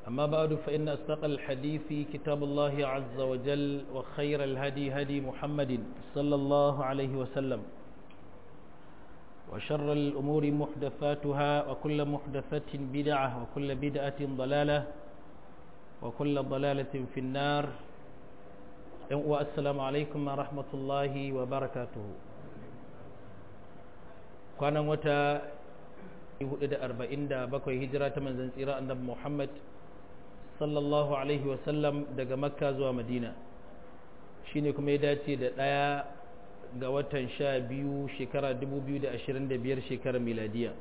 أما بعد فإن أصدق الحديث كتاب الله عز وجل وخير الهدي هدي محمد صلى الله عليه وسلم وشر الأمور محدثاتها وكل محدثة بدعة وكل بدعة ضلالة وكل ضلالة في النار والسلام عليكم ورحمة الله وبركاته كان متى 447 hijira ta manzon tsira annabi Muhammad sallallahu alaihi wasallam daga makka zuwa madina shine kuma ya dace da ɗaya ga watan sha biyu shekara 2025 shekarar miladiya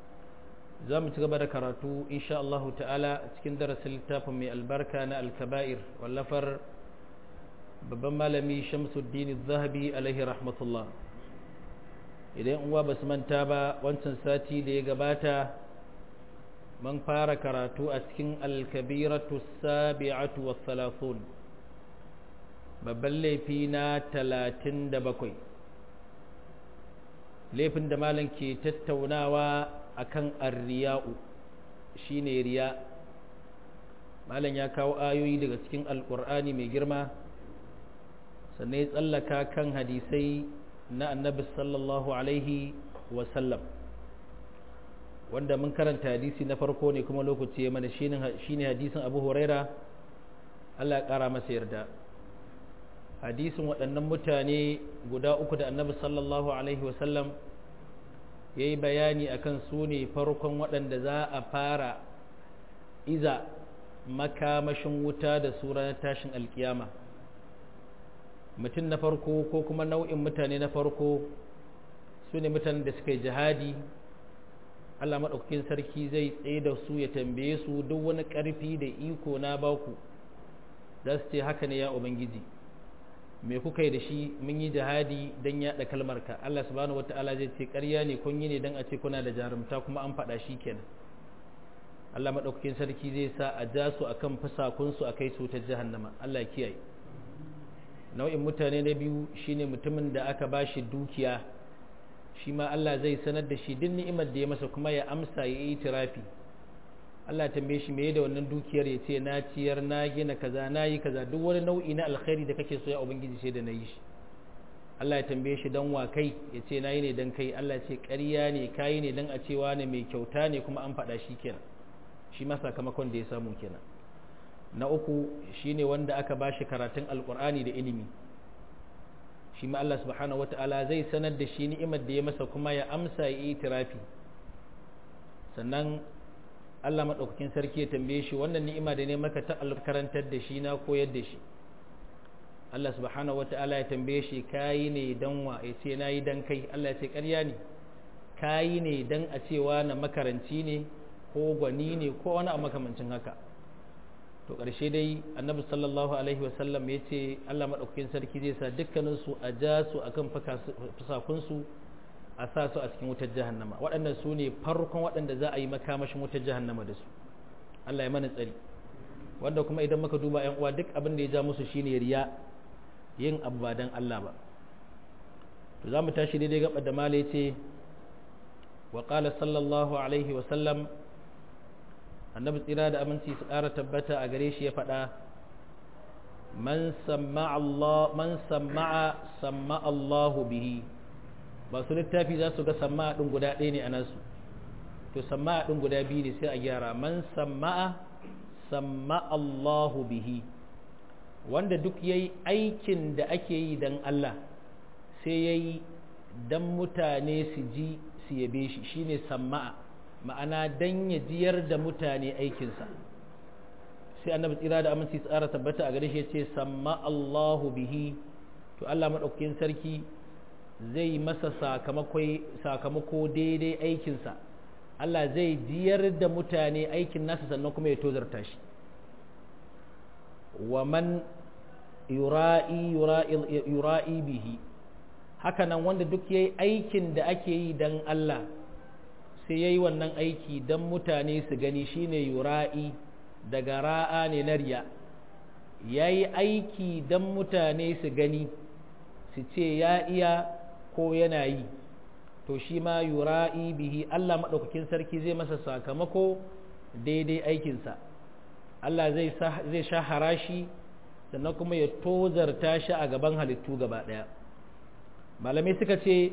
za mu ci gaba da karatu insha Allah ta'ala cikin darasin littafin mai albarka na alkaba'ir wallafar babban malami shamsuddin zahabi alaihi rahmatullah idan uwa ba su manta ba wancan sati da ya gabata man fara karatu a cikin alkabiratu sabi'atu wa thalathun babban laifi na talatin da bakwai laifin da malam ke tattaunawa akan arriya'u shine riya malam ya kawo ayoyi daga cikin alkur'ani mai girma sannan ya tsallaka kan hadisai na annabi sallallahu alaihi wasallam wanda mun karanta hadisi na farko ne kuma lokaci ya mana shine hadisin abu huraira allah ya kara masa yarda hadisin waɗannan mutane guda uku da annabi sallallahu alaihi wasallam ya yi bayani akan su ne farkon waɗanda za a fara iza makamashin wuta da su ranar tashin alkiyama mutum na farko ko kuma nau'in mutane na farko su ne mutanen da suka yi jihadi Allah maɗaukakin sarki zai tsaye da su ya tambaye su duk wani ƙarfi da iko na baku za su ce haka ne ya ubangiji me kuka yi da shi mun yi jihadi don yaɗa kalmarka Allah subhanahu wata'ala zai ce ƙarya ne kun yi ne don a ce kuna da jarumta kuma an faɗa shi kenan Allah maɗaukakin sarki zai sa a ja su akan fasakunsu a kai su ta jahannama Allah kiyaye nau'in mutane na biyu shine mutumin da aka ba shi dukiya shi ma Allah zai sanar da shi duk ni'imar da ya masa kuma ya amsa ya yi tirafi Allah ya tambaye shi meye da wannan dukiyar ya ce na ciyar na gina kaza na yi kaza duk wani nau'i na alkhairi da kake so ya ubangiji sai da na yi shi Allah ya tambaye shi dan wa kai ya ce na yi ne dan kai Allah ya ce ƙarya ne kayi ne dan a cewa ne mai kyauta ne kuma an faɗa shi kenan shi ma sakamakon da ya samu kenan na uku shine wanda aka bashi karatun alkur'ani da ilimi shi ma Allah subhanahu wata'ala zai sanar da shi ni'imar da ya masa kuma ya amsa ya yi tirafi sannan Allah maɗaukakin sarki ya tambaye shi wannan ni'ima da ne maka ta karantar da shi na koyar da shi Allah subhanahu wata'ala ya tambaye shi kayi ne dan wa ya ce na yi dan kai Allah ya ce ƙarya ne kayi ne dan a cewa na makaranci ne ko gwani ne ko wani a makamancin haka to ƙarshe dai annabi sallallahu alaihi wasallam ya ce allah maɗaukakin sarki zai sa dukkaninsu a ja su a kan fusakunsu a sa su a cikin wutar jahannama waɗannan su ne farkon waɗanda za a yi makamashin wutar jahannama da su allah ya mana tsari wanda kuma idan muka duba yan uwa duk abin da ya ja musu shine riya yin abu ba dan allah ba to za mu tashi daidai gaba da mala ya ce wa qala sallallahu alaihi wasallam annabi tsira da aminci su ƙara tabbata a gare shi ya faɗa man samma'a samma Allahu bihi ba su littafi za su ga samma'a ɗin guda ɗaya ne a nasu to samma'a ɗin guda biyu ne sai a gyara man samma'a samma Allahu bihi wanda duk ya yi aikin da ake yi don Allah sai ya yi don mutane su ji su yabe shi shine samma'a ma'ana dan ya jiyar da mutane aikinsa sai annabi tsira da aminci tsara tabbata a gare shi ce samma Allahu bihi to Allah madaukakin sarki zai masa sakamako daidai aikinsa Allah zai jiyar da mutane aikin nasa sannan kuma ya tozarta shi wa man yura'i yura'i bihi haka nan wanda duk yayi aikin da ake yi dan Allah sai yayi wannan aiki dan mutane su gani shine yura'i daga ra'a ne na riya yayi aiki dan mutane su gani su ce ya iya ko yana yi to shi ma yura'i bihi Allah maɗaukakin sarki zai masa sakamako daidai aikinsa Allah zai zai sha harashi sannan kuma ya tozarta shi a gaban halittu gaba ɗaya malamai suka ce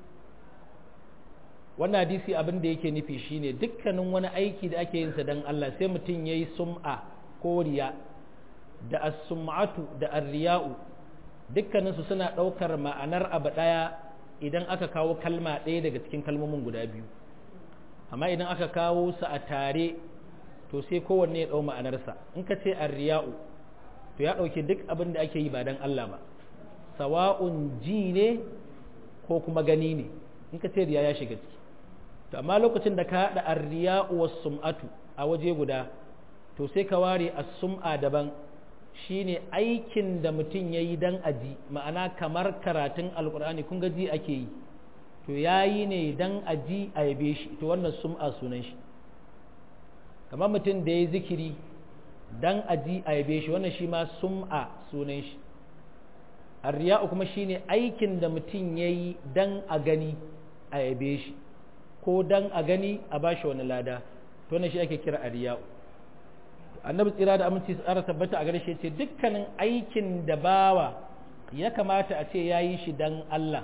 wannan hadisi abin da yake nufi shine dukkanin wani aiki da ake yin sa dan Allah sai mutum yayi sum'a ko riya da as-sum'atu da ar-riya'u dukkanin su suna daukar ma'anar abu daya idan aka kawo kalma ɗaya daga cikin kalmomin guda biyu amma idan aka kawo su a tare to sai kowanne ya dau ma'anarsa in ka ce ar-riya'u to ya dauke duk abin da ake yi ba dan Allah ba sawa'un ji ne ko kuma gani ne in ka ce riya ya shiga ciki to amma lokacin da ka haɗa arriya wa sum'atu a waje guda to sai ka ware as-sum'a daban shine aikin da mutum yayi dan aji ma'ana kamar karatun alqur'ani kun ga ji ake yi to yayi ne dan aji a yabe shi to wannan sum'a sunan shi kamar mutum da yayi zikiri dan aji a yabe shi wannan shi ma sum'a sunan shi arriya kuma shine aikin da mutum yayi dan a gani a yabe shi ko dan a gani a bashi wani lada to ne shi ake kira ariya annabi tsira da aminci tsara tabbata a gare shi ce dukkanin aikin da bawa ya kamata a ce yayi shi dan Allah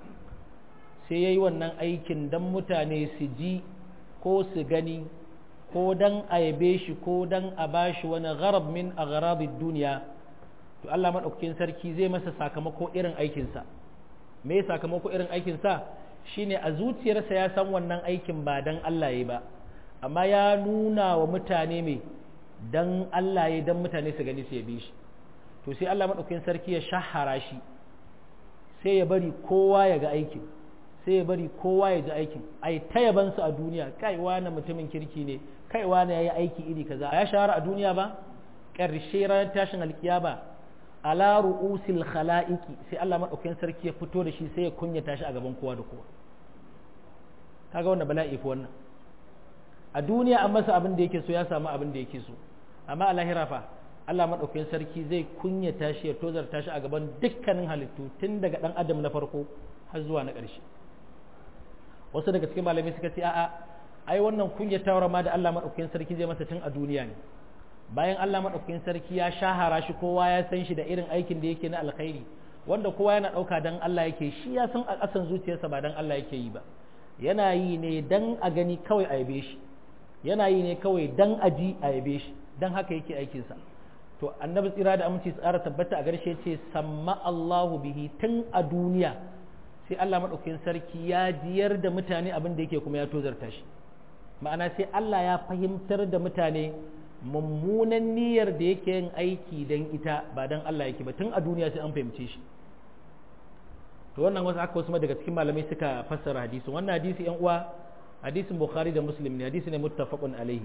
sai yayi wannan aikin dan mutane su ji ko su gani ko dan a yabe shi ko dan a bashi wani gharab min agharadid duniya to Allah madaukakin sarki zai masa sakamako irin aikinsa me sakamako irin aikinsa shine a zuciyarsa ya san wannan aikin ba dan Allah ya ba amma ya nuna wa mutane me dan Allah ya dan mutane su gani su yabe shi to sai Allah madaukakin sarki ya shahara shi sai ya bari kowa ya ga aikin sai ya bari kowa ya ji aikin ai ta yaban su a duniya kai wani mutumin kirki ne kai wani yayi aiki iri kaza ya shahara a duniya ba ƙarshe ranar tashin alkiyama ala ru'usil khala'iqi sai Allah madaukakin sarki ya fito da shi sai ya kunyata shi a gaban kowa da kowa kaga wannan bala'i fa wannan a duniya an masa abin da yake so ya samu abin da yake so amma a lahira fa Allah madaukakin sarki zai kunyata shi ya tozarta shi a gaban dukkanin halittu tun daga dan adam na farko har zuwa na ƙarshe wasu daga cikin malamai suka ce a'a ai wannan kunyatawar ma da Allah madaukakin sarki zai masa tun a duniya ne bayan Allah maɗaukakin sarki ya shahara shi kowa ya san shi da irin aikin da yake na alkhairi wanda kowa yana ɗauka dan Allah yake shi ya san a ƙasan zuciyarsa ba dan Allah yake yi ba yana yi ne dan a gani kawai a yabe shi yana yi ne kawai dan a ji a yabe shi dan haka yake aikinsa to annabi tsira da aminci tsara tabbata a garshe ce samma Allahu bihi tun a duniya sai Allah maɗaukakin sarki ya jiyar da mutane abin da yake kuma ya tozarta shi ma'ana sai Allah ya fahimtar da mutane mummunan niyyar da yake yin aiki don ita ba don Allah yake ba tun a duniya sai an fahimce shi to wannan wasu aka wasu daga cikin malamai suka fassara hadisin wannan hadisi yan uwa hadisin bukhari da muslim ne hadisi ne muttafaqun alaihi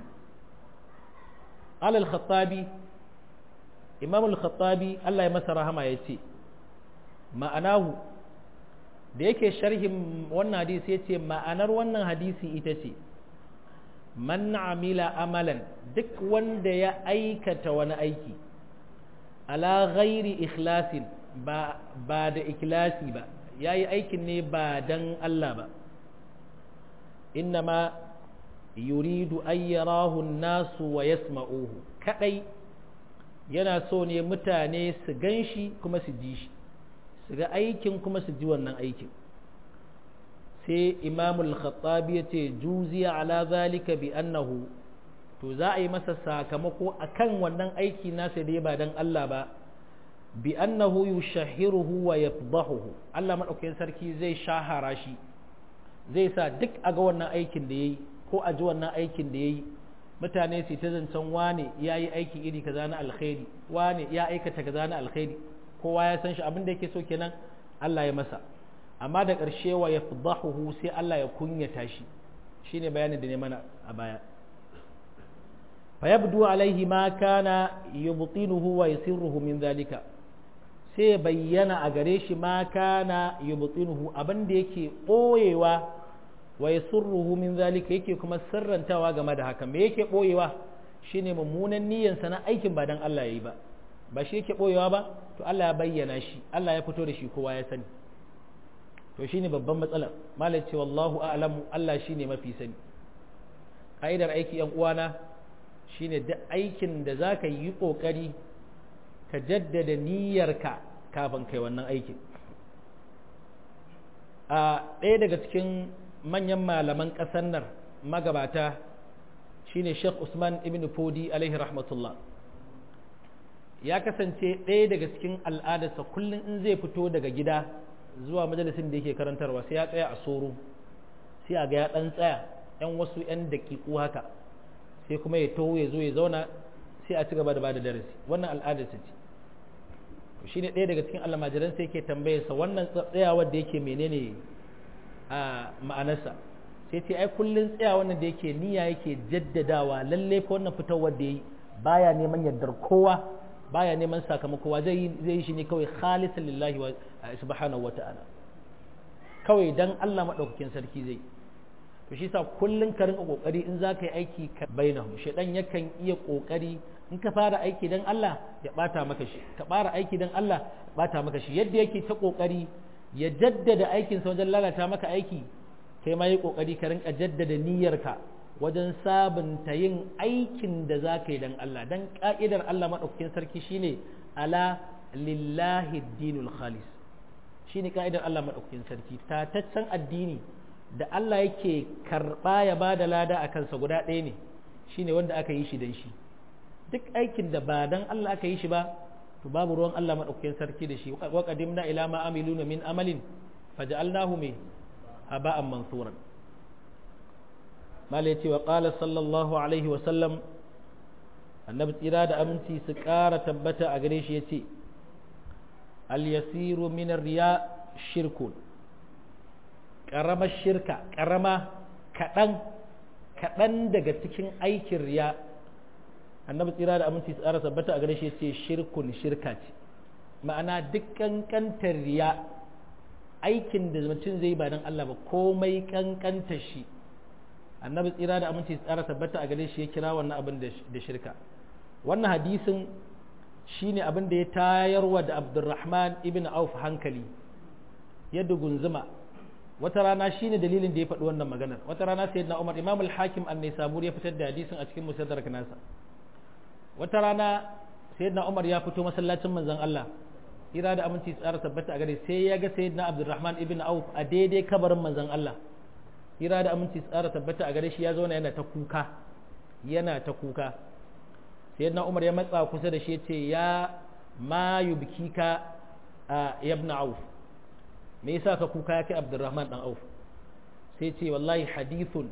alal khattabi imam al-khattabi Allah ya masa rahama ya ce ma'anahu da yake sharhin wannan hadisi ya ce ma'anar wannan hadisi ita ce man amila amalan duk wanda ya aikata wani aiki ala ghairi ikhlasin ba, ba da ikhlasi ba ya yi aikin ne ba dan Allah ba innama yuridu ayyarahu nasu wa yasma'uhu kadai yana so ne mutane su gan shi kuma su ji shi su ga aikin kuma su ji wannan aikin sai imamul khattabi ya ce juziya ala zalika bi annahu to za a yi masa sakamako akan wannan aiki nasa da ba dan Allah ba bi annahu yushahiruhu wa yafdahuhu Allah madaukakin sarki zai shahara shi zai sa duk a ga wannan aikin da yayi ko a ji wannan aikin da yayi mutane su ta zancen wane ya yi aiki iri kaza na alkhairi wane ya aikata kaza na alkhairi kowa ya san shi abin da yake so kenan Allah ya masa amma da ƙarshe wa yafdahuhu sai Allah ya kunyata shi shine bayanin da ne mana a baya fa yabdu alaihi ma kana yubtinuhu wa yusirruhu min zalika sai bayyana a gare shi ma kana yubtinuhu abin da yake ɓoyewa wa yasurruhu min zalika yake kuma sirrantawa game da haka me yake boyewa shine mummunan niyyansa na aikin ba dan Allah yayi ba ba shi yake boyewa ba to Allah ya bayyana shi Allah ya fito da shi kowa ya sani to shine babban matsala malai ce wallahu a'lamu Allah shine mafi sani kaidar aiki yan uwana shine duk aikin da za ka yi ƙoƙari ka jaddada niyyarka kafin kai wannan aikin a ɗaya daga cikin manyan malaman ƙasar nan magabata shine Sheikh Usman ibn Fodi alaihi rahmatullah ya kasance ɗaya daga cikin al'adarsa kullum in zai fito daga gida zuwa majalisin da yake karantarwa sai ya tsaya a soro sai a ga ya ɗan tsaya ‘yan wasu ‘yan daƙiƙu haka sai kuma ya taho ya zo ya zauna sai a ci gaba da bada darasi wannan al'adarsa ce shi ne ɗaya daga cikin almajiran sai yake tambayarsa wannan tsayawar da yake menene a ma'anarsa sai ce ai kullum tsayawar da yake niyya yake jaddadawa lalle ko wannan fitowar da yi baya neman yardar kowa baya neman sakamako wa zai yi shi ne kawai khalisan lillahi wa subhanahu wata'ala kawai dan Allah madaukakin sarki zai to shi sa kullun ka rinka kokari in zaka yi aiki ka bainahum shedan yakan iya kokari in ka fara aiki dan Allah ya bata maka shi ka fara aiki dan Allah ya bata maka shi yadda yake ta kokari ya jaddada aikin sa wajen lalata maka aiki kai ma yi kokari ka rinka jaddada niyyarka wajen sabunta yin aikin da za ka yi don Allah don ƙa'idar Allah maɗaukakin sarki shine ala lillahi dinul khalis shine ƙa'idar Allah maɗaukakin sarki tataccen addini da Allah yake karɓa ya ba da lada a kansa guda ɗaya ne shine wanda aka yi shi don shi duk aikin da ba don Allah aka yi shi ba to babu ruwan Allah maɗaukakin sarki da shi wa qadimna ila ma amiluna min amalin faja'alnahu me haba'an mansuran malai ce wa ƙala sallallahu alaihi wasallam annabi tsira da aminci su ƙara tabbata a gare shi ya ce al-yasiru minar riya shirkun ƙaramar shirka ƙarama kaɗan kaɗan daga cikin aikin riya annabi tsira da aminci su ƙara tabbata a gare shi ya ce shirkun shirka ce ma'ana duk ƙanƙantar riya aikin da mutum zai ba don Allah ba komai ƙanƙantar shi annabi tsira da aminci tsara tabbata a gare shi ya kira wannan abin da shirka wannan hadisin shine abin da ya tayarwa da abdurrahman ibn auf hankali yadda gunzuma wata rana shine dalilin da ya faɗi wannan maganar wata rana sayyidina umar imam al-hakim an-nisaburi ya fitar da hadisin a cikin musaddar nasa wata rana sayyidina umar ya fito masallacin manzon Allah ira da aminci tsara tabbata a gare sai ya ga sayyidina abdurrahman ibn auf a daidai kabarin manzon Allah hira da aminci tsara tabbata a gare shi ya zauna yana ta kuka yana ta kuka sai yadda umar ya matsa kusa da shi ce ya ma yubkika a yabna auf me yasa ka kuka ya kai abdurrahman dan auf sai ce wallahi hadithun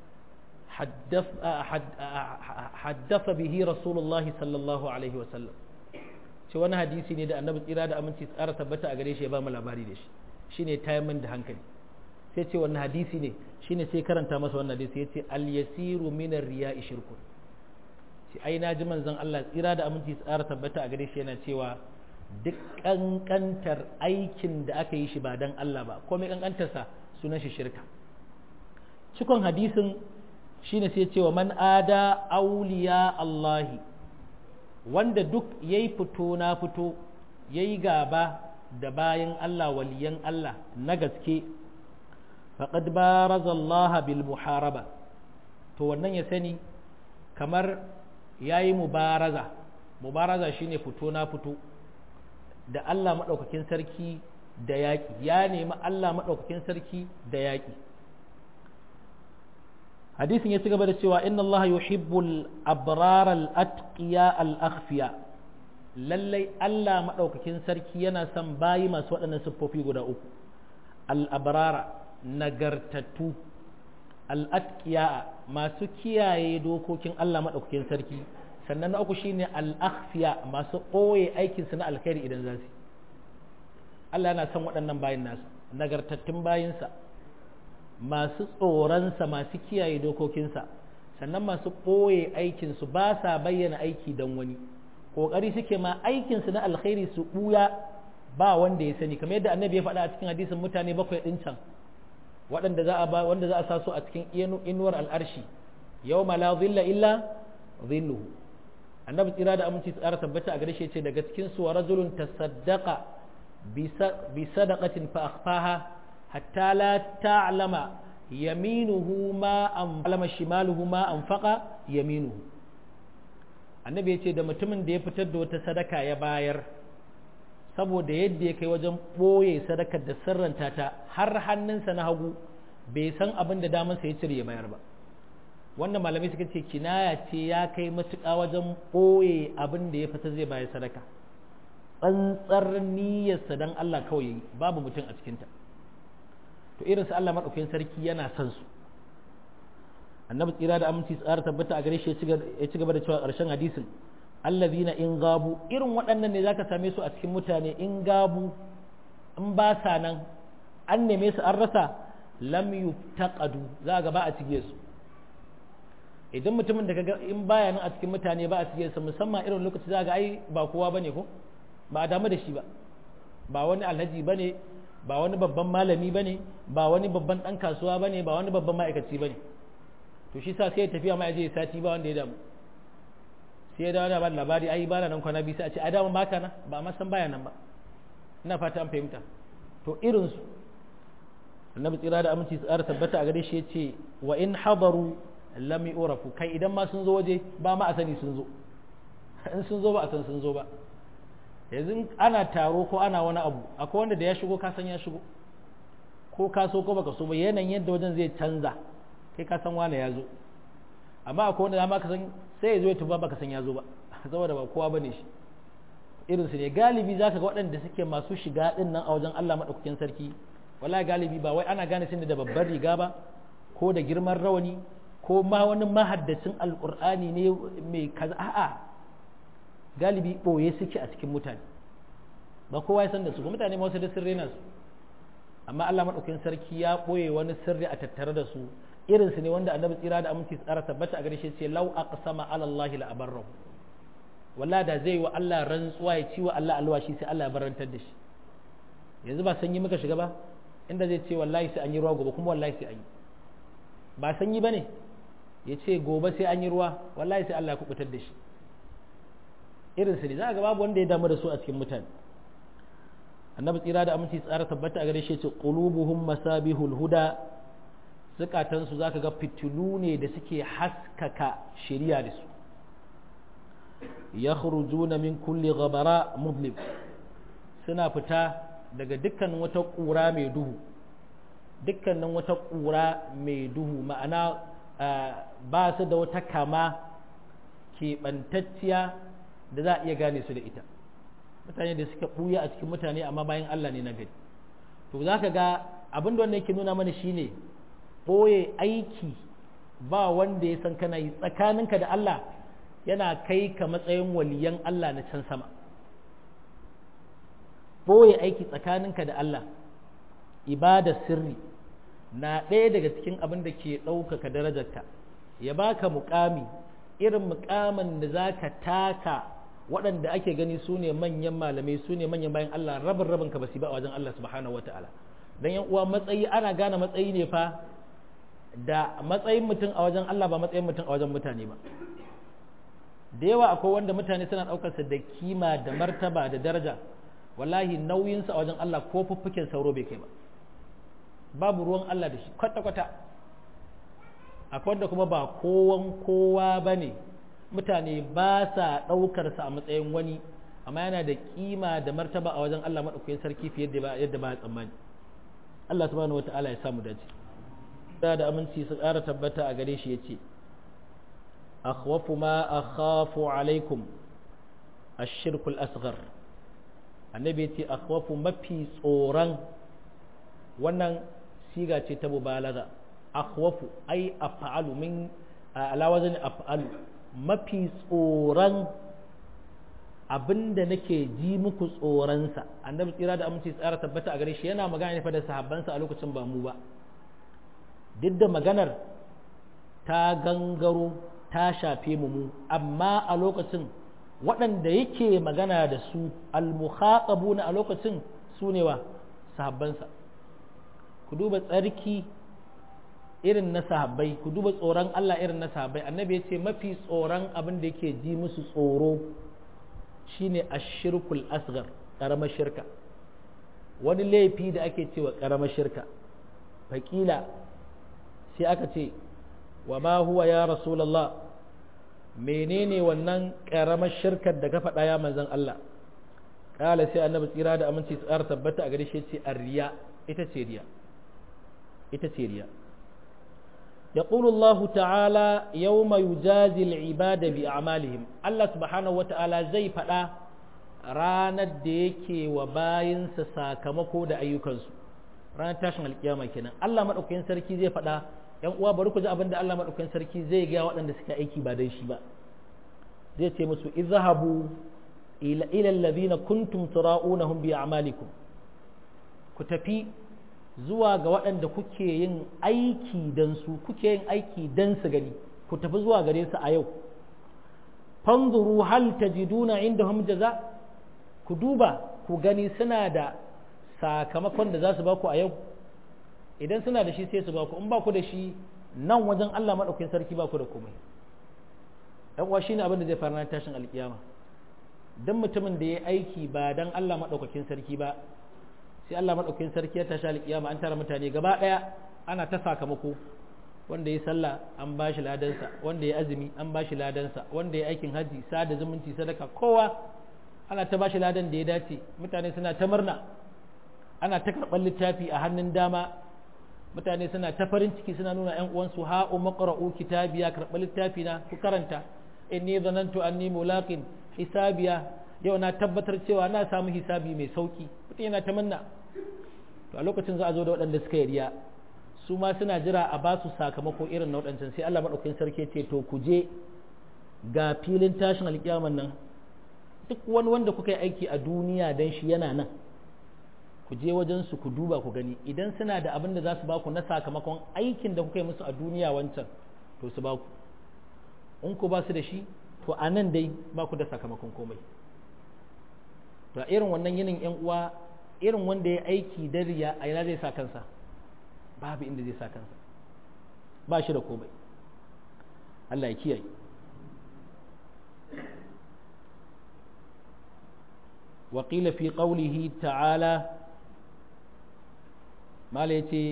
haddasa bihi rasulullah sallallahu alaihi wasallam ce wani hadisi ne da annabi tsira da aminci tsara tabbata a gare shi ya ba mu labari da shi shine tayan min da hankali sai ce wannan hadisi ne shine sai karanta masa wannan hadisi ya ce al-yasiru min ar-riya'i shirkun shi ai na ji manzon Allah tsira da aminci tsara tabbata a gare shi yana cewa duk kankantar aikin da aka yi shi ba dan Allah ba komai kankantarsa sunan shi shirka cikon hadisin shine sai cewa man ada auliya Allahi wanda duk yayi fito na fito yayi gaba da bayan Allah waliyan Allah na gaske faqad baraza Allah bil muharaba to wannan ya sani kamar yayi mubaraza mubaraza shine fito na fito da Allah madaukakin sarki da yaƙi ya nemi Allah madaukakin sarki da yaƙi hadisin ya ci gaba da cewa inna Allah yuhibbul abrar al atqiya al akhfiya lallai Allah madaukakin sarki yana son bayi masu waɗannan siffofi guda uku al abrara nagartattu al atqiya masu kiyaye dokokin Allah madaukakin sarki sannan na uku shine al akhfiya masu ɓoye aikin su na alkhairi idan za su Allah yana son waɗannan bayin nasu nagartattun bayinsa masu tsoronsa masu kiyaye dokokinsa sannan masu ɓoye aikinsu ba sa bayyana aiki don wani ƙoƙari suke ma aikinsu na alkhairi su ɓuya ba wanda ya sani kamar yadda annabi ya faɗa a cikin hadisin mutane bakwai ɗin can waɗanda za a ba wanda za a sa su a cikin inuwar al'arshi yau ma la zilla illa zilluhu annabi tsira da aminci tsara tabbata a gare shi ce daga cikin su wa rajulun tasaddaqa bi sadaqatin fa akhfaha حتى لا تعلم يمينه ما أنفق shimaluhu ma anfaqa yaminuhu annabi ya ce da mutumin da ya fitar da wata sadaka ya bayar saboda yadda ya kai wajen ɓoye sadakar da sirranta ta har hannunsa na hagu bai san abin da damansa ya cire ya bayar ba wannan malamai suka ce kinaya ce ya kai matuƙa wajen ɓoye abin da ya fita zai bayar sadaka tsantsar niyyarsa don Allah kawai babu mutum a cikinta to irin su Allah maɗaukakin sarki yana son su annabi tsira da aminci tsara tabbata a gare shi ya ci gaba da cewa ƙarshen hadisin allazina in gabu irin waɗannan ne zaka same su a cikin mutane in gabu in ba sa nan an neme su an rasa lam yuftaqadu za ga ba a cige su idan mutumin da kaga in baya nan a cikin mutane ba a cige su musamman irin lokaci za ga ai ba kowa bane ko ba a damu da shi ba ba wani alhaji bane ba wani babban malami bane ba wani babban dan kasuwa bane ba wani babban ma'aikaci bane to shi sa sai ya tafiya ma ya je sati ba wanda ya damu sai ya dawo da ba labari ai ba nan kwana biyu sai a ce ai daman baka nan ba ma san baya nan ba ina fata an fahimta to irin su annabi tsira da aminci tsara tabbata a gare shi ya ce wa in hadaru lam yurafu kai idan ma sun zo waje ba ma a sani sun zo in sun zo ba a san sun zo ba yanzu ana taro ko ana wani abu akwai wanda da ya shigo ka san ya shigo ko ka so ko baka so ba yanayin yadda wajen zai canza kai ka san wane ya zo amma akwai wanda dama ka san sai ya zo ya tuba baka san ya zo ba saboda ba kowa bane shi irin su ne galibi zaka ga waɗanda suke masu shiga din nan a wajen Allah madaukakin sarki wallahi galibi ba wai ana gane sun da babbar riga ba ko da girman rawani ko ma wani mahaddacin alqur'ani ne mai kaza a'a galibi boye suke a cikin mutane ba kowa ya san da su ba mutane ma wasu da sirri na su amma Allah madaukakin sarki ya boye wani sirri a tattare da su irin su ne wanda annabi tsira da aminci tsara tabbata a gare shi ce lau aqsama ala Allah la abarra wallahi da zai wa Allah rantsuwa ya ci wa Allah alwashi sai Allah ya barantar da shi yanzu ba sanyi muka shiga ba inda zai ce wallahi sai an yi ruwa gobe kuma wallahi sai an yi ba sanyi bane ya ce gobe sai an yi ruwa wallahi sai Allah ya kubutar da shi irin su ne za ga babu wanda ya damu da su a cikin mutane annabi tsira da aminci tsara tabbata a gare shi ce qulubuhum masabihul huda zukatansu za ka ga fitilu ne da suke haskaka shari'a da su ya na min kulli gabara mudlib suna fita daga dukkanin wata ƙura mai duhu dukkanin wata ƙura mai duhu ma'ana ba su da wata kama keɓantacciya da za a iya gane su da ita mutane da suka ɓuya a cikin mutane amma bayan Allah ne na gari to za ka ga abin da wannan yake nuna mana shine ɓoye aiki ba wanda ya san kana yi tsakaninka da Allah yana kai ka matsayin waliyan Allah na can sama ɓoye aiki tsakaninka da Allah ibada sirri na ɗaya daga cikin abin da ke ɗaukaka darajarka ya baka mukami irin mukamin da za ka taka waɗanda ake gani su ne manyan malamai su ne manyan bayan Allah rabin rabin ka basi ba a wajen Allah subhanahu wa ta'ala don yan uwa matsayi ana gane matsayi ne fa da matsayin mutum a wajen Allah ba matsayin mutum a wajen mutane ba da yawa akwai wanda mutane suna ɗaukarsa da kima da martaba da daraja wallahi nauyinsa a wajen Allah ko fuffuken sauro bai kai ba babu ruwan Allah da shi kwata-kwata akwai wanda kuma ba kowan kowa ba ne mutane ba sa ɗaukarsa a matsayin wani amma yana da kima da martaba a wajen Allah maɗaukakin sarki fiye da yadda ba ya tsammani Allah subhanahu wa ta'ala ya samu dace da da aminci su ƙara tabbata a gare shi ya ce akhwafu ma akhafu alaikum ashirkul asghar annabi ya ce akhwafu mafi tsoron wannan siga ce ta mubalaga akhwafu ai af'alu min ala wazani af'alu mafi tsoron abinda nake ji muku tsoronsa annabi tsira da aminci tsara tabbata a gare shi yana magana ne fa da sahabbansa a lokacin ba mu ba duk da maganar ta gangaro ta shafe mu mu amma a lokacin waɗanda yake magana da su almukhatabuna a lokacin su ne wa sahabbansa ku duba tsarki irin na sahabbai ku duba tsoron Allah irin na sahabbai annabi ya ce mafi tsoron abin da yake ji musu tsoro shine ashirkul asgar ƙaramar shirka wani laifi da ake cewa ƙaramar shirka faƙila sai aka ce wa ma huwa ya rasulallah menene wannan karamar shirkar da ka faɗa ya manzon Allah kala sai annabi tsira da aminci tsara tabbata a gare shi ce arriya ita ce riya ita ce riya يقول الله تعالى يوم يجازي العباد بأعمالهم الله سبحانه وتعالى زي فدا ranar da yake wa bayinsa sakamako da ayyukansu ranar tashin alkiyama kenan Allah madaukakin sarki zai faɗa yan uwa bari ku ji abin da Allah madaukakin sarki zai ga waɗanda suka aiki ba dan shi ba zai ce musu izhabu ila ila alladhina kuntum tura'unahum bi a'malikum ku tafi zuwa ga waɗanda kuke yin aiki dan su kuke yin aiki dan su gani ku tafi zuwa gare su a yau fanzuru hal tajiduna indahum jaza ku duba ku gani suna da sakamakon da za su baku a yau idan suna da shi sai su baku in ba ku da shi nan wajen Allah maɗaukin sarki ba ku da komai ɗan uwa shine abin da zai fara tashin alkiyama dan mutumin da ya aiki ba dan Allah maɗaukakin sarki ba sai Allah maɗaukakin sarki ya tashi alkiyama an tara mutane gaba ɗaya ana ta sakamako wanda ya sallah an ba shi ladansa wanda ya azumi an ba shi ladansa wanda ya aikin haji sada zumunci sadaka kowa ana ta ba shi ladan da ya dace mutane suna ta murna ana ta karɓar littafi a hannun dama mutane suna ta farin ciki suna nuna ‘yan uwansu ha'u maƙara'u kitabiya karɓar littafi na ku karanta inni zanantu anni mulaqin hisabiya yau na tabbatar cewa na samu hisabi mai sauki mutum yana ta manna to a lokacin za a zo da waɗanda suka yi riya su ma suna jira a ba su sakamako irin na waɗancan sai Allah maɗaukakin sarki ce to ku je ga filin tashin alƙiyaman nan duk wani wanda kuka yi aiki a duniya dan shi yana nan ku je wajen su ku duba ku gani idan suna da abin da za su baku na sakamakon aikin da kuka yi musu a duniya wancan to su baku in ku ba su da shi to a nan dai ba ku da sakamakon komai to a irin wannan yinin yan uwa irin wanda ya aiki da riya a ina zai sa kansa babu inda zai sa kansa ba shi da komai Allah ya kiyaye وقيل في قوله تعالى mala ya ce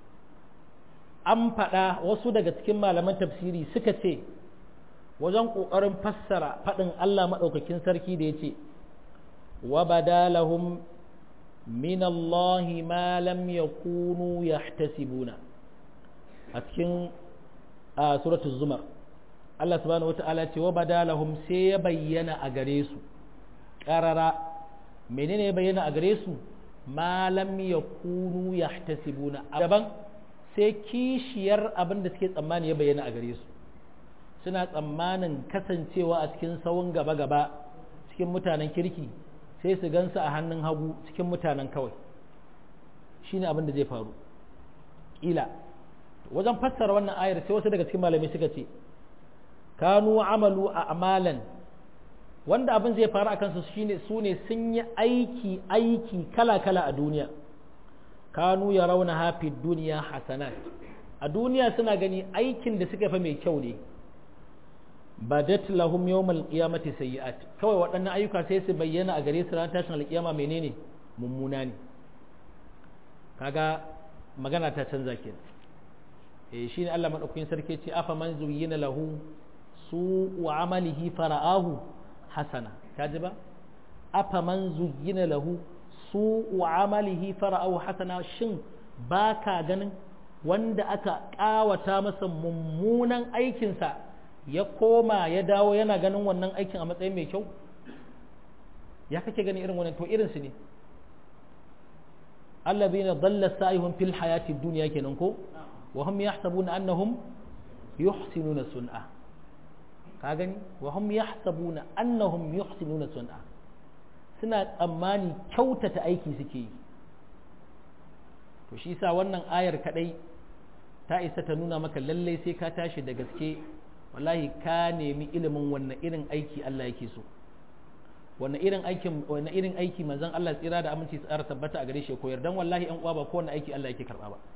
an faɗa wasu daga cikin malaman tafsiri suka ce wajen ƙoƙarin fassara faɗin Allah maɗaukakin sarki da ya ce wa badalahum min Allah ma lam yakunu yahtasibuna a cikin suratul zumar Allah subhanahu wata'ala ce wa badalahum sai ya bayyana a gare su ƙarara menene ya bayyana a gare su ma lam yakunu yahtasibuna daban sai kishiyar abin da suke tsammani ya bayyana a gare su suna tsammanin kasancewa a cikin sawun gaba-gaba cikin mutanen kirki sai su gansu a hannun hagu cikin mutanen kawai shine abin da zai faru ƙila wajen fassara wannan ayar sai wasu daga cikin malamai suka ce kanu amalu a amalan wanda abin zai faru a kansu shine su ne sun yi aiki aiki kala-kala a duniya kanu ya rauna hafi duniya hasanat a duniya suna gani aikin da suka fa mai kyau ne badat lahum yawmal qiyamati sayyi'at kawai waɗannan ayyuka sai su bayyana a gare su ran tashin alƙiyama menene mummuna ne kaga magana ta canza kenan eh shine Allah madaukakin sarki ce afa man zuyyina lahu su wa amalihi fara'ahu hasana kaji ba afa man zuyyina lahu su wa amalihi fara'ahu hasana shin baka ganin wanda aka kawata masa mummunan aikinsa ya koma ya dawo yana ganin wannan aikin a matsayin mai kyau ya kake gani irin wannan to irin su ne allazina dalla sa'ihum fil hayati dunya kenan ko wa hum yahsabuna annahum yuhsinuna sun'a ka gani wa hum yahsabuna annahum yuhsinuna sun'a suna tsammani kyautata aiki suke yi to shi yasa wannan ayar kadai ta isa ta nuna maka lallai sai ka tashi da gaske wallahi ka nemi ilimin wannan irin aiki Allah yake so wannan irin aikin wannan irin aiki manzon Allah tsira da aminci tsara tabbata a gare shi koyar dan wallahi an uwa ba kowanne aiki Allah yake karba ba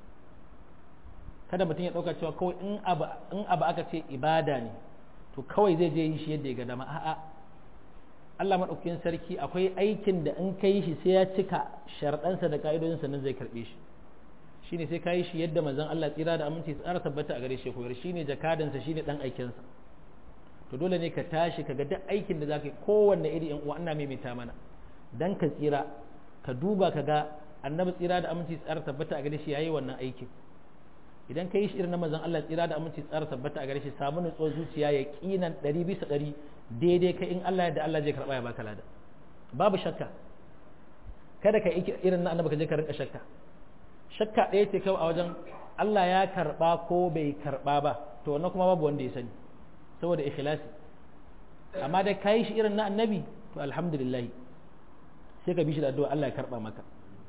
kada mutum ya dauka cewa kawai in abu in abu aka ce ibada ne to kawai zai je yi shi yadda ya ga dama a'a Allah madaukakin sarki akwai aikin da in kai shi sai ya cika sharɗansa da ka'idodinsa nan zai karbe shi shine sai ka yi shi yadda manzon Allah tsira da aminci tsara tabbata a gare shi koyar shine jakadansa shine dan aikensa to dole ne ka tashi ka ga duk aikin da za ka yi kowanne iri yan uwa ana maimaita mana dan ka tsira ka duba ka ga annabi tsira da aminci tsara tabbata a gare shi yayi wannan aikin idan ka yi shi irin na manzon Allah tsira da aminci tsara tabbata a gare shi samu nutsuwar zuciya ya kinan ɗari bisa ɗari daidai ka in Allah yadda Allah zai karɓa ya baka lada babu shakka kada ka yi irin na annabi ka je ka rinka shakka shakka ɗaya ce kawai a wajen Allah ya karɓa ko bai karɓa ba to wannan kuma babu wanda ya sani saboda ikhlasi amma da ka yi shi irin na annabi to alhamdulillah sai ka bi shi da addu'a Allah ya karɓa maka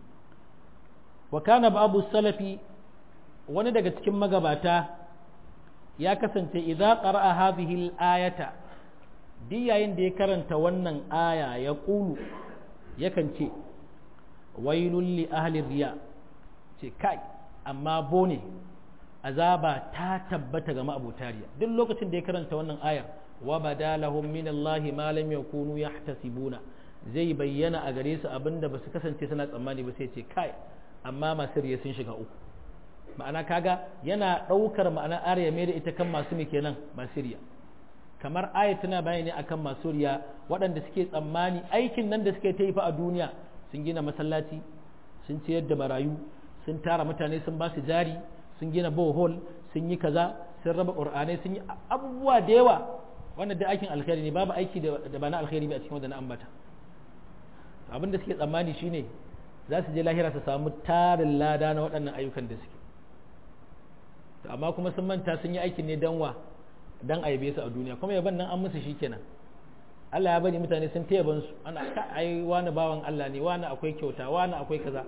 wa kana babu salafi wani daga cikin magabata ya kasance idza qara'a hadhihi al-ayata duk yayin da ya karanta wannan aya ya qulu yakan ce wailul li ahli riya ce kai amma bone azaba ta tabbata ga ma'abuta riya duk lokacin da ya karanta wannan ayar wa badalahum min Allah ma lam yakunu yahtasibuna zai bayyana a gare su abinda ba su kasance suna tsammani ba sai ce kai amma masu riya sun shiga uku ma'ana kaga yana ɗaukar ma'ana ariya mai da ita kan masu mai kenan masu riya kamar aya tana bayani akan masu riya waɗanda suke tsammani aikin nan da suke ta yi fa a duniya sun gina masallaci sun ciyar da marayu sun tara mutane sun ba su jari sun gina bohol sun yi kaza sun raba ƙur'anai sun yi abubuwa da yawa wannan da aikin alkhairi ne babu aiki da ba na alkhairi ba a cikin wanda na ambata abin da suke tsammani shine za su je lahira su samu tarin lada na waɗannan ayyukan da suke amma kuma sun manta sun yi aikin ne dan wa dan aibe su a duniya kuma yaban nan an musu shikenan Allah ya bari mutane sun taya ban su ana ka ai wani bawan Allah ne wani akwai kyauta wani akwai kaza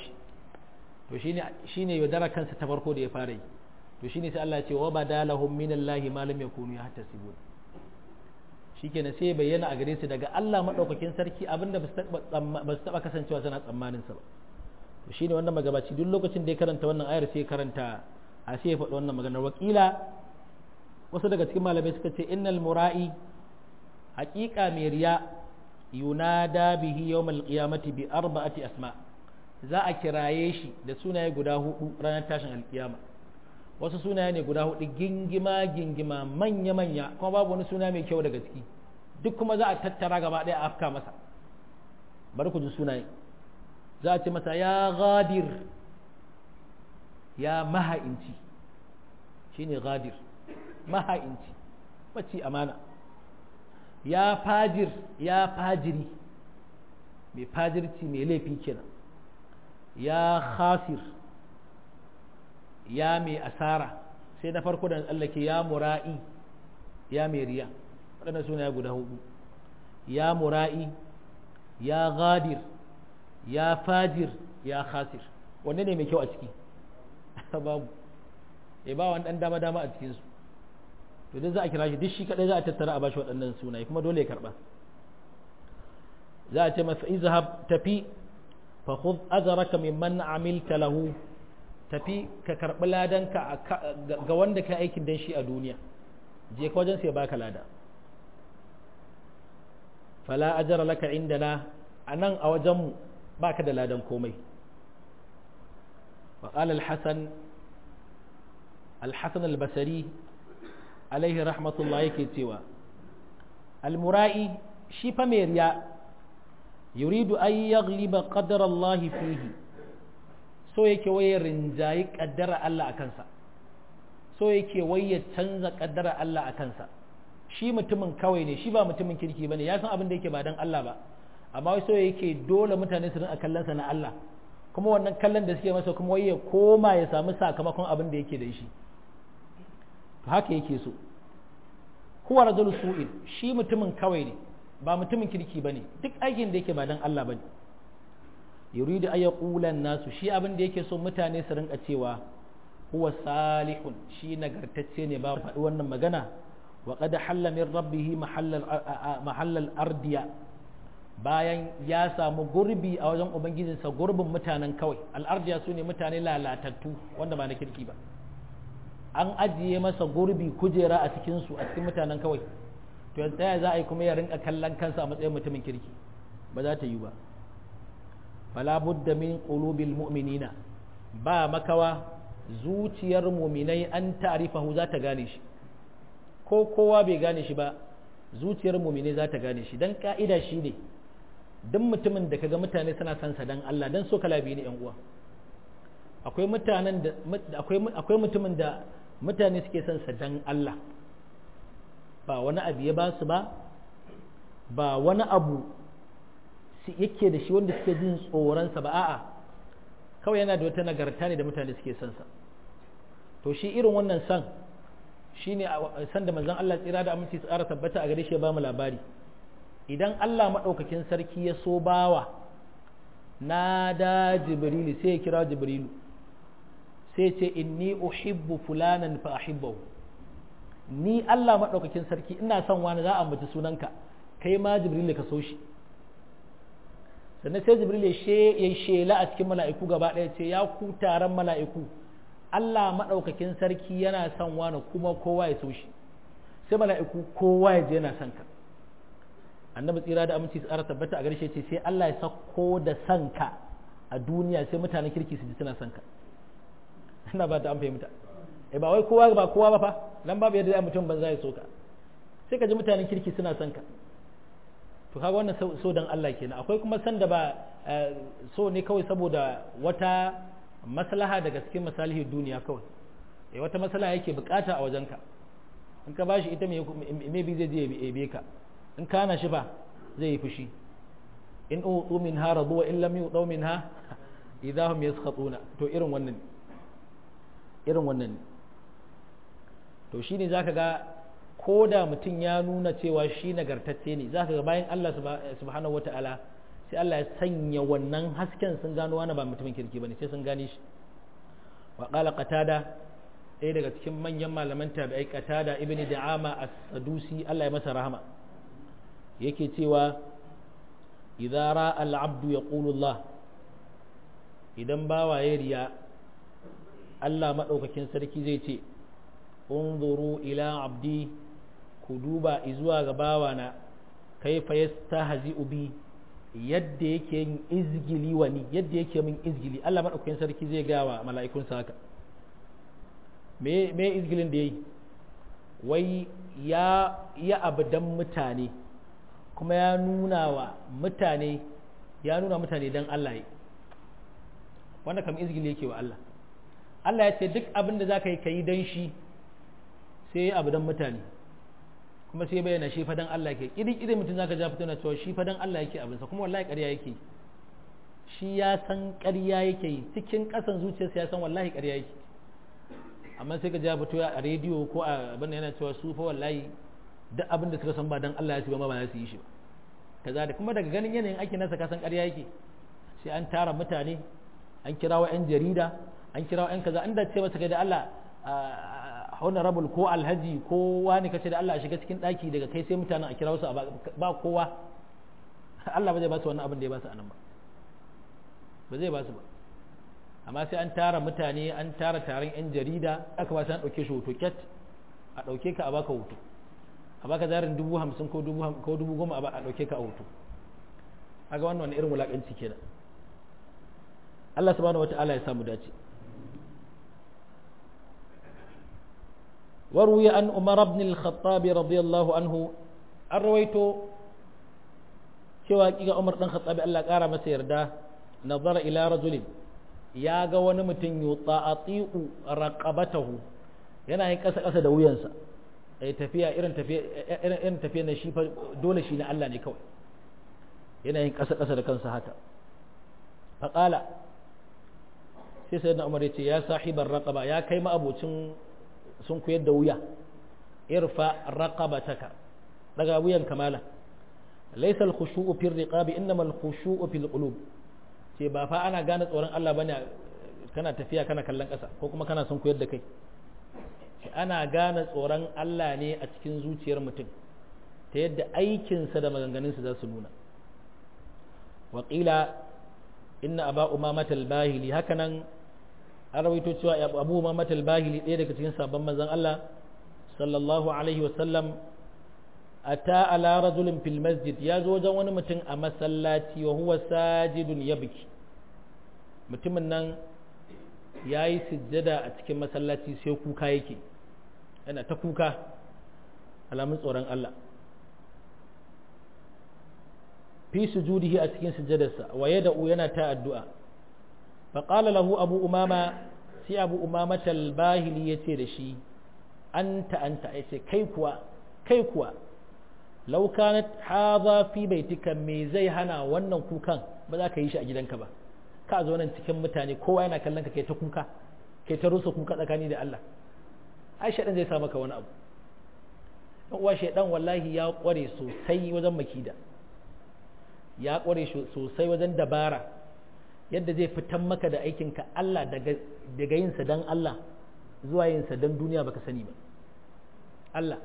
to shine shine yaudara kansa ta farko da ya fara yi to shine sai Allah ya ce wa badalahum minallahi ma lam yakunu yahtasibun shikenan sai ya bayyana a gare su daga Allah madaukakin sarki abinda ba su taba kasancewa suna tsammanin sa ba to shine wannan magabaci duk lokacin da ya karanta wannan ayar sai ya karanta a sai ya faɗi wannan maganar wakila wasu daga cikin malamai suka ce innal mura'i haƙiƙa mai riya yunada bihi yawmal qiyamati bi arba'ati asma za a kiraye shi da sunaye guda hudu ranar tashin alkiyama wasu sunaye ne guda hudu gingima gingima manya manya kuma babu wani suna mai kyau daga ciki duk kuma za a tattara gaba ɗaya a afka masa bari ku ji sunaye za a ce masa ya ghadir ya maha'inci shine ghadir maha'inci bacci amana ya fajir ya fajiri mai fajirci mai laifi kenan ya khasir ya mai asara sai na farko da tsallake ya mura'i ya mai riya waɗannan suna guda hudu ya mura'i ya ghadir ya fajir ya khasir wanne ne mai kyau a ciki babu ya ba wani ɗan dama-dama a cikinsu to dai za a kira shi duk shi kaɗai za a tattara a bashi waɗannan sunaye kuma dole ya karɓa za a ce masa izhab tafi fa khudh azraka mimman amilta lahu tafi ka karɓi ladanka ga wanda ka aikin dan shi a duniya je ka wajen sai baka lada fala ajra laka indana anan a wajen mu baka da ladan komai وقال الحسن الحسن البصري عليه رحمة الله يكتوى المرائي شيف ميريا يريد أن يغلب قدر الله فيه so yake waye rinjayi kaddara Allah a kansa so yake waye canza kaddara Allah a kansa shi mutumin kawai ne shi ba mutumin kirki bane ya san abin da yake ba dan Allah ba amma wai so yake dole mutane su rinka kallon sa na Allah kuma wannan kallon da suke masa kuma wai ya koma ya samu sakamakon abin da yake da shi to haka yake so huwa rajul su'in shi mutumin kawai ne ba mutumin kirki bane duk aikin da yake ba dan Allah bane yuridu ay yaqula nasu shi abin da yake so mutane su rinka cewa huwa salihun shi nagartacce ne ba faɗi wannan magana wa qad halla min rabbih mahallal ardiya bayan ya samu gurbi a wajen ubangijinsa gurbin mutanen kawai al'ardiya su ne mutane lalatattu wanda ba na kirki ba an ajiye masa gurbi kujera a cikinsu a cikin mutanen kawai to yanzu ta za a yi kuma ya rinka kallon kansa a matsayin mutumin kirki ba za ta yi ba fala budda min qulubil mu'minina ba makawa zuciyar muminai an ta'rifahu za ta gane shi ko kowa bai gane shi ba zuciyar mumine za ta gane shi dan ka'ida shi ne duk mutumin da kaga mutane suna son sa dan Allah dan so kala biyu ne yan uwa akwai mutanen da akwai akwai mutumin da mutane suke son sa dan Allah ba wani abu ya ba su ba ba wani abu yake da shi wanda suke jin tsoronsa ba a'a kawai yana da wata nagarta ne da mutane suke son sa to shi irin wannan san shine san da manzon Allah tsira da aminci tsara tabbata a gare shi ya ba mu labari idan Allah madaukakin sarki ya so bawa na da jibrilu sai ya kira jibrilu sai ce inni uhibbu fulanan fa ahibbahu ni Allah madaukakin sarki ina son wani za a ambaci sunanka kai ma jibrilu ka so shi sannan sai jibril ya shela a cikin mala'iku gaba ɗaya ce ya ku taron mala'iku Allah maɗaukakin sarki yana son wani kuma kowa ya so shi sai mala'iku kowa ya je yana son ka annabi tsira da aminci tsara tabbata a garshe ce sai Allah ya sako da son ka a duniya sai mutanen kirki su ji suna son ka ina ba ta an fahimta eh ba wai kowa ba kowa ba fa nan babu yadda mutum banza ya so ka sai ka ji mutanen kirki suna son ka to kaga wannan so dan Allah kenan akwai kuma san da ba so ne kawai saboda wata maslaha daga cikin masalihin duniya kawai eh wata maslaha yake bukata a wajenka in ka bashi ita me bi zai je ya ebe ka in kana shi fa zai yi fushi in utu minha radu wa in lam yutu minha idahum yaskhatuna to irin wannan irin wannan to shine zaka ga ko da mutum ya nuna cewa shi nagartacce ne za ka ga bayan Allah subhanahu wata'ala sai Allah ya sanya wannan hasken sun gano wani ba mutumin kirki ba ne sai sun gane shi wa qala qatada ɗaya daga cikin manyan malaman tabi'ai qatada ibn da'ama as-sadusi Allah ya masa rahama yake cewa idza ra'a al-'abdu yaqulu Allah idan bawa ya riya Allah madaukakin sarki zai ce unzuru ila abdi ku duba izuwa ga bawana kaifa yastahzi'u bi yadda yake yin izgili wani yadda yake min izgili Allah madaukakin sarki zai ga wa mala'ikun sa haka me me izgilin da yayi wai ya ya abudan mutane kuma ya nuna wa mutane ya nuna mutane dan Allah yi wanda kam izgili yake wa Allah Allah ya ce duk abin da zaka yi kai dan shi sai abu dan mutane kuma sai bayyana shi fadan Allah yake irin irin mutum zaka ja fito na cewa shi fadan Allah yake abinsa kuma wallahi ƙarya yake shi ya san ƙarya yake yi cikin ƙasan zuciyarsa ya san wallahi ƙarya yake amma sai ka ja fito a rediyo ko a abin yana cewa su fa wallahi duk abin da suka san ba dan Allah ya ci ba ma ba za su yi shi ba kaza da kuma daga ganin yanayin aikin nasa ka san ƙarya yake sai an tara mutane an kirawo 'yan jarida an kirawo 'yan kaza an da ce masa kai da Allah honorable ko alhaji ko wani kace da Allah a shiga cikin daki daga kai sai mutanen a kira su ba kowa Allah ba zai ba su wannan abin da ya ba su anan ba ba zai ba su ba amma sai an tara mutane an tara taron yan jarida aka ba su an dauke shi hoto ket a dauke ka a baka hoto a baka zarin dubu hamsin ko dubu ko dubu goma a dauke ka a hoto kaga wannan wani irin wulakanci kenan Allah subhanahu wataala ya samu dace وروي عن عمر بن الخطاب رضي الله عنه الرويتو cewa kiga Umar dan Khattabi Allah kara masa yarda nazara ila rajulin ya ga wani mutum yuta'atiu raqabatahu yana yin kasa kasa da wuyansa ai tafiya irin tafiya irin irin tafiya na shi fa dole shi na Allah ne kawai yana yin kasa kasa da kansa haka faqala sai sayyidina Umar ya ce ya sahibar raqaba ya kai ma abocin sun koyar da wuya irfa raqabataka daga wuyan kamala laysa al-khushu'u fi riqabi innama al-khushu'u fil qulub ce ba fa ana gane tsoron Allah bane kana tafiya kana kallon ƙasa ko kuma kana son koyar da kai ana gane tsoron Allah ne a cikin zuciyar mutum ta yadda aikinsa da maganganunsa za su nuna waƙila inna aba umamata al-bahili hakanan an rawaito cewa abu umamata al-bahili ɗaya daga cikin sabon manzon Allah sallallahu alaihi wasallam ata ala rajulin fil masjid ya zo wajen wani mutum a masallaci wa huwa sajidun yabki mutumin nan ya yi sujjada a cikin masallaci sai kuka yake yana ta kuka alamun tsoron Allah fi sujudihi a cikin sujadarsa wa yada'u yana ta addu'a fa qala lahu abu umama sai abu umama talbahili yace da shi anta anta yace kai kuwa kai kuwa law kanat hadha fi baitika me zai hana wannan kukan ba za ka yi shi a gidanka ba ka zo nan cikin mutane kowa yana kallon ka kai ta kuka kai ta rusa kuka tsakani da Allah ai shaidan zai sa maka wani abu dan uwa shaidan wallahi ya kware sosai wajen makida ya kware sosai wajen dabara yadda zai fitan maka da aikinka Allah daga daga yin sa dan Allah zuwa yin sa dan duniya baka sani ba Allah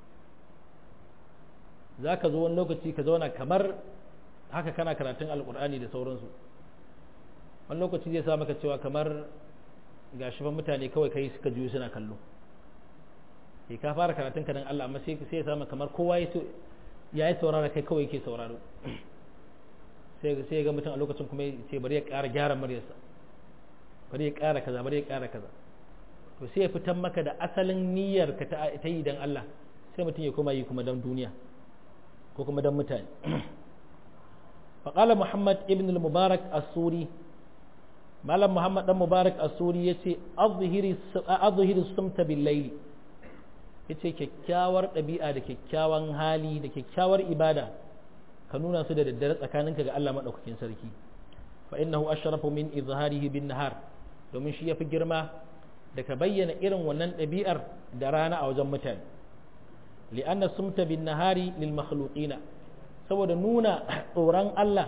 za ka zo wani lokaci ka zauna kamar haka kana karatun alkur'ani da sauransu wani lokaci zai sa maka cewa kamar ga shi mutane kawai kai suka juyo suna kallo sai ka fara karatun ka dan Allah amma sai sai ya samu kamar kowa ya yi saurara kai kawai yake sauraro sai sai ga mutum a lokacin kuma sai bari ya ƙara gyara muryarsa bari ya ƙara kaza bari ya ƙara kaza to sai ya fitan maka da asalin niyyar ka ta yi dan Allah sai mutum ya koma yi kuma dan duniya ko kuma dan mutane faƙala muhammad ibn al-mubarak as-suri malam muhammad dan mubarak as-suri yace azhiri sumta bil layli yace kyakkyawar ɗabi'a da kyakkyawan hali da kyakkyawar ibada ka nuna su da daddare tsakaninka ga Allah madaukakin sarki fa innahu ashrafu min izharihi bin nahar domin shi yafi girma da ka bayyana irin wannan ɗabi'ar da rana a wajen mutane li'anna sumta bin nahari lil makhluqina saboda nuna tsoron Allah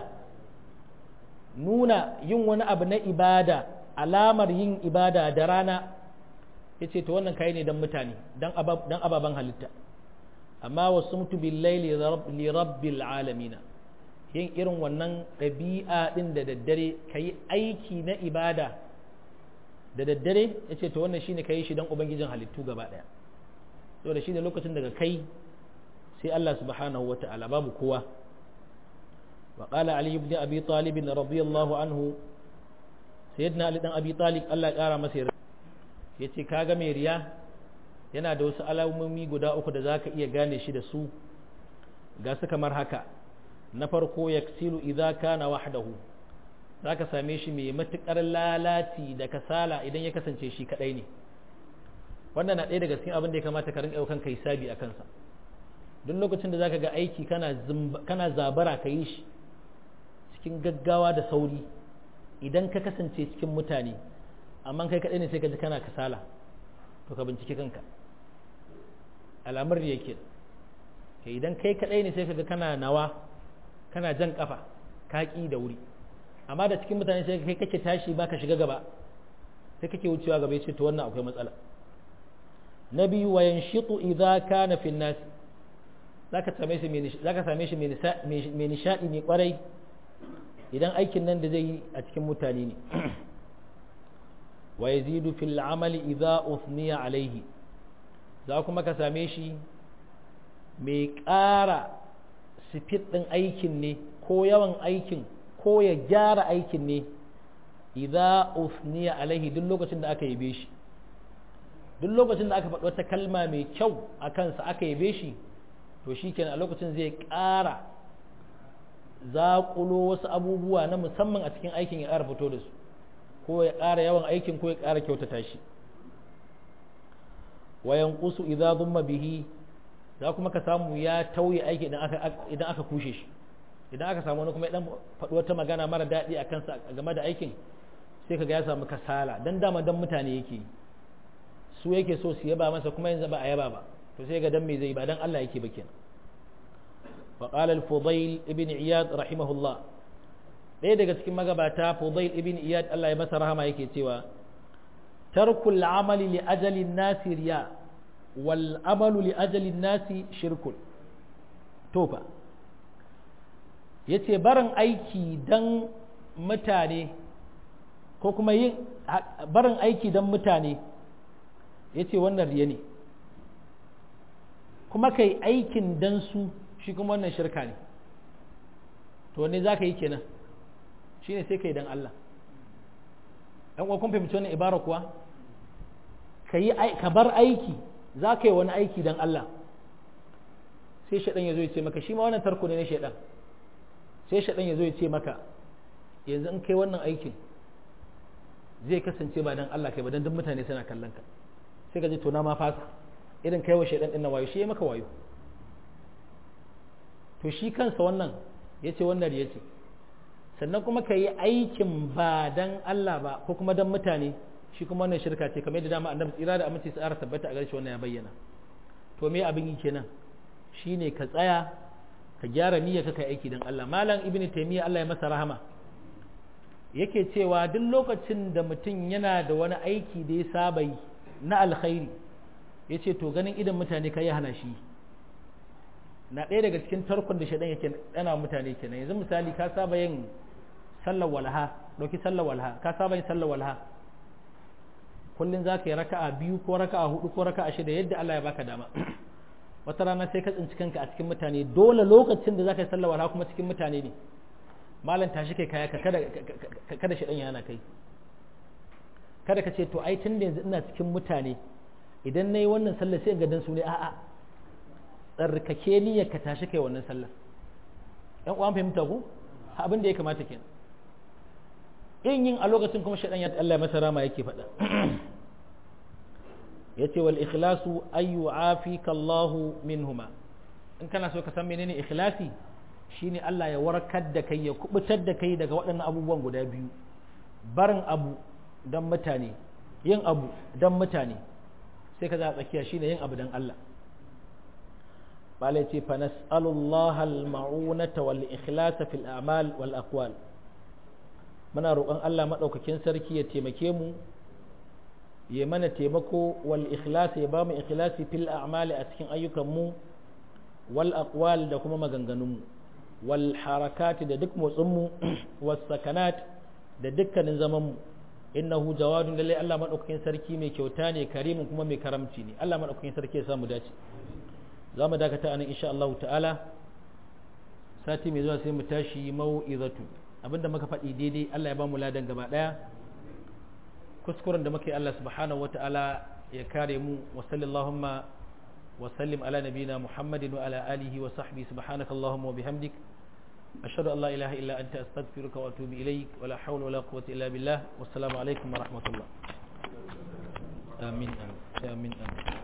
nuna yin wani abu na ibada alamar yin ibada da rana yace to wannan kai ne dan mutane dan dan ababan halitta amma wasumtu bil layli li rabbil alamin yin irin wannan ɗabi'a din da daddare kai aiki na ibada da daddare yace to wannan shine kai shi dan ubangijin halittu gaba daya saboda shine lokacin daga kai sai Allah subhanahu wata'ala babu kowa wa qala ali ibn abi talib radiyallahu anhu sayyidina ali dan abi talib Allah ya kara masa yace kaga mai riya yana da wasu alamomi guda uku da zaka iya gane shi da su ga su kamar haka na farko yaksilu idza kana wahdahu zaka same shi mai matukar lalaci da kasala idan ya kasance shi kadai ne wannan na ɗaya daga cikin abin da ya kamata ka rinka kan kai sabi a kansa duk lokacin da zaka ga aiki kana kana zabara ka yi shi cikin gaggawa da sauri idan ka kasance cikin mutane amma kai kaɗai ne sai ka ji kana kasala to ka bincike kanka alamar da yake ke idan kai kaɗai ne sai ka ga kana nawa kana jan kafa ka ƙi da wuri amma da cikin mutane sai kai kake tashi ba ka shiga gaba sai kake wucewa gaba ya ce to wannan akwai matsala na biyu wa yanshitu idza kana fi nas zaka same shi zaka same shi mai nishadi ne kwarai idan aikin nan da zai yi a cikin mutane ne wa yazidu fil amali idza uthniya alaihi za kuma ka same shi mai ƙara sifit ɗin aikin ne ko yawan aikin ko ya gyara aikin ne idza uthniya alaihi duk lokacin da aka yabe shi duk lokacin da aka faɗi wata kalma mai kyau a kansa aka yabe shi to shi kenan a lokacin zai ƙara zaƙulo wasu abubuwa na musamman a cikin aikin ya ƙara fito da su ko ya ƙara yawan aikin ko ya ƙara kyautata shi wayan kusu idza dhumma bihi za kuma ka samu ya tauye aiki idan aka idan aka kushe shi idan aka samu wani kuma ya dan faɗi wata magana mara daɗi a kansa game da aikin sai kaga ya samu kasala dan dama dan mutane yake su yake so su yaba masa kuma yanzu ba a yaba ba to sai ga dan me zai ba dan Allah yake ba kenan wa qala al-fudayl ibn iyad rahimahullah ɗaya daga cikin magabata fudayl ibn iyad Allah ya masa rahama yake cewa tarkul amali li ajali nasi riya wal amalu li ajali nasi shirkun tofa yace barin aiki dan mutane ko kuma yin barin aiki dan mutane yace wannan riya ne kuma kai aikin dan su shi kuma wannan shirka ne to wanne za ka yi kenan shi ne sai ka yi dan Allah ɗan kun fahimci wannan ibara kuwa ka yi ka bar aiki za ka yi wani aiki dan Allah sai shaɗan ya zo ya ce maka shi ma wannan tarko ne na shaɗan sai shaɗan ya zo ya ce maka yanzu in kai wannan aikin zai kasance ba dan Allah kai ba dan duk mutane suna kallon ka sai ka ji to na ma fasa irin kai wa shaɗan ɗin na wayo shi ya maka wayo to shi kansa wannan ya ce wannan ya ce sannan kuma ka yi aikin ba dan Allah ba ko kuma dan mutane shi kuma wannan shirka ce kamar yadda dama annabi tsira da aminci tsara tabbata a gare shi wannan ya bayyana to me abin yi kenan shine ka tsaya ka gyara niyyar ka kai aiki dan Allah malam ibn taymiya Allah ya masa rahama yake cewa duk lokacin da mutum yana da wani aiki da ya saba yi na alkhairi yace to ganin idan mutane kai hana shi na ɗaya daga cikin tarkon da shaɗan yake ɗana mutane kenan yanzu misali ka saba yin sallar walha ɗauki sallar walha ka saba yin sallar walha kullum za ka yi raka'a biyu ko raka'a hudu ko raka'a shida yadda Allah ya baka dama wata rana sai ka tsinci kanka a cikin mutane dole lokacin da za ka yi sallar walha kuma cikin mutane ne malam tashi kai kaya ka kada kada shaɗan yana kai kada ka ce to ai tun da yanzu ina cikin mutane idan na yi wannan sallar sai ga dan su ne a'a tsarkake niyyar ka tashi kai wannan sallar ɗan uwan fahimta ku abin da ya kamata kenan in yin a lokacin kuma shaɗan ya Allah masa rama yake faɗa yace wal ikhlasu ay yu'afika Allah minhuma in kana so ka san menene ikhlasi shine Allah ya warkar da kai ya kubutar da kai daga waɗannan abubuwan guda biyu barin abu dan mutane yin abu dan mutane sai ka za tsakiya shine yin abu dan Allah bala ce fa nas'alullaha al-ma'unata wal ikhlasa fil a'mal wal aqwal muna roƙon Allah madaukakin sarki ya taimake mu ya mana taimako wal ikhlas ya ba mu ikhlasi fil a'mali a cikin ayyukan mu wal aqwal da kuma maganganun mu wal harakat da duk motsin mu was sakanat da dukkanin zaman mu innahu jawadun lalle Allah madaukakin sarki mai kyauta ne karimin kuma mai karamci ne Allah madaukakin sarki ya samu dace za mu dakata anan insha Allah ta'ala sati mai zuwa sai mu tashi mau'izatu abinda muka faɗi daidai Allah ya ba mu ladan gaba ɗaya kuskuren da muka yi Allah subhanahu wa ta'ala ya kare mu wa sallallahu wa sallim ala nabina muhammadin wa ala alihi wa sahbihi subhanaka allahumma wa bihamdik ashhadu an la ilaha illa anta astaghfiruka wa atubu ilaik wa la hawla wa la quwwata illa billah wassalamu alaikum wa rahmatullah amin amin amin